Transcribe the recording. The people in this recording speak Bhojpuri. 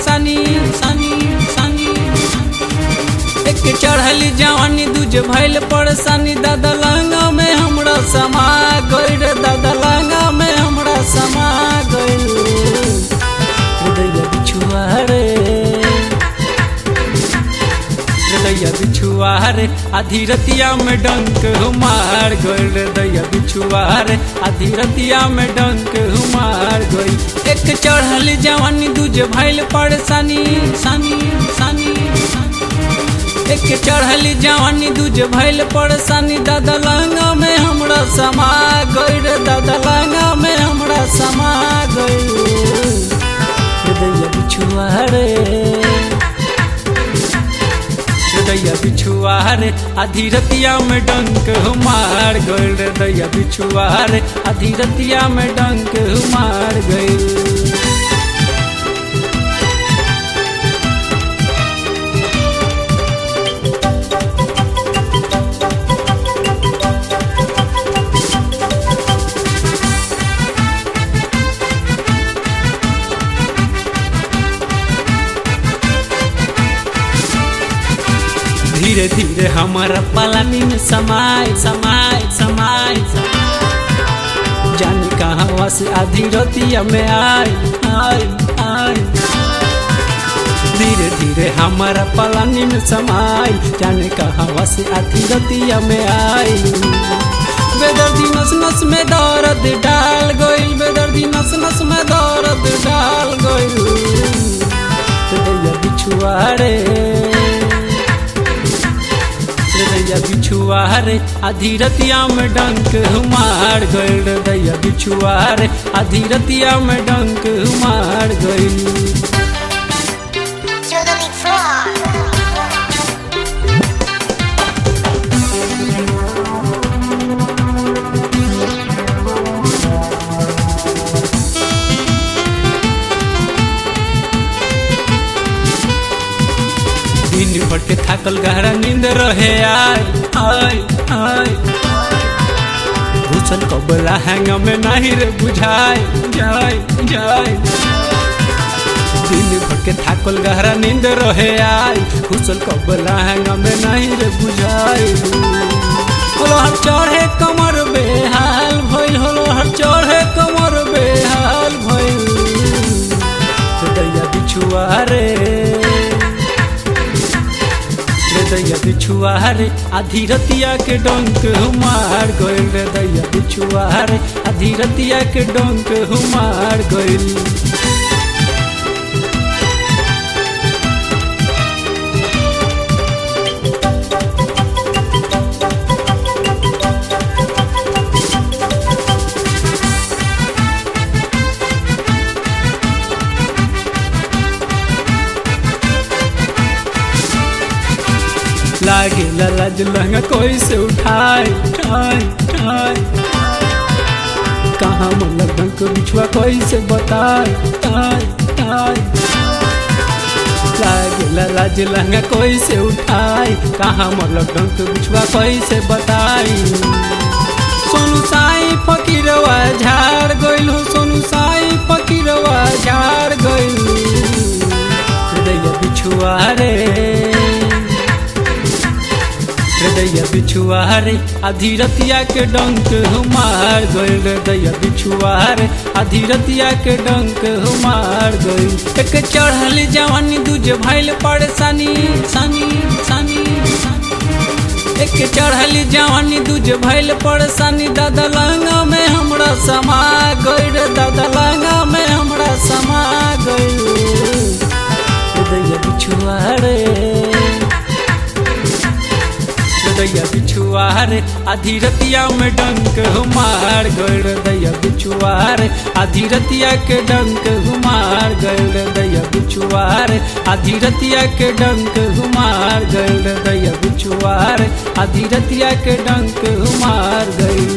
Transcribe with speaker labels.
Speaker 1: परेशानी सानी सानी एक चढ़ली जवानी दूज भइल परेशानी दादा लहंगा में हमरा समा गइल दादा लहंगा में हमरा समा गइल हृदय बिछुआ रे हृदय बिछुआ रे आधी रतिया में डंक मार गइल हृदय बिछुआ रे आधी रतिया में डंक मार गइल एक चढ़ल जवानी दूज भइल परेशानी सानी सानी एक चढ़ल जवानी दूज भइल परेशानी दादा लहंगा में हमरा समा गइल दादा लहंगा में हमरा समा गइल हृदय बिछुआ रे हृदय बिछुआ रे आधी रतिया में डंक मार गइल हृदय बिछुआ रे आधी रतिया में डंक मार गइल धीरे धीरे हमारा पलानी में समाय समाय समाय जानी कहाँ से आधी रतिया में आय आय आय धीरे धीरे हमारा पलानी में समाय जाने कहाँ से आधी रतिया में आय बेदर्दी नस नस में दर्द डाल गइल बेदर्दी नस नस में दर्द डाल गइल हृदय बिछुआ रे हृदय बिछुआ रे आधी रतिया में डंक मार गइल हृदय बिछुआ रे आधी रतिया में डंक मार गइल
Speaker 2: You're the lead fraud.
Speaker 1: दिन भर के थाकल गहरा नींद रहे आय आय आय घुसल कबला हैंग में नहीं रे बुझाए जाय जाय दिन भर के थाकल गहरा नींद रहे आय घुसल कबला हैंग में नहीं रे बुझाए होलो हर चढ़े कमर बेहाल भइल होलो हर चढ़े कमर बेहाल भइल हृदय बिछुआ रे हृदय बिछुआ रे आधी रतिया के डंक मार गइल हृदय बिछुआ रे आधी रतिया के डंक मार गइल लागे लाज लहंगा कोई से उठाए उठाए उठाए कहाँ मन लगन को बिछुआ कोई से बताए ताए ताए लागे लाज लहंगा कोई से उठाए कहाँ मन लगन को बिछुआ कोई से बताई सोनू साई फकीरवा झाड़ गइल हो सोनू साई फकीरवा झाड़ गइल हृदय बिछुआ रे हृदय बिछुआ रे आधी रतिया के डंक मार गइल हृदय बिछुआ रे आधी रतिया के डंक मार गइल एक चढ़ल जवानी दूज भइल परेशानी सानी सानी एक चढ़ल जवानी दूज भइल परेशानी दादा लहंगा में हमरा समा गइल दादा लहंगा में हमरा समा गइल हृदय बिछुआ रे हृदय बिछुआ रे आधी रतिया में डंक मार गइल हृदय बिछुआ रे आधी रतिया के डंक मार गइल हृदय बिछुआ रे आधी रतिया के डंक मार गइल हृदय बिछुआ रे आधी रतिया के डंक मार गइल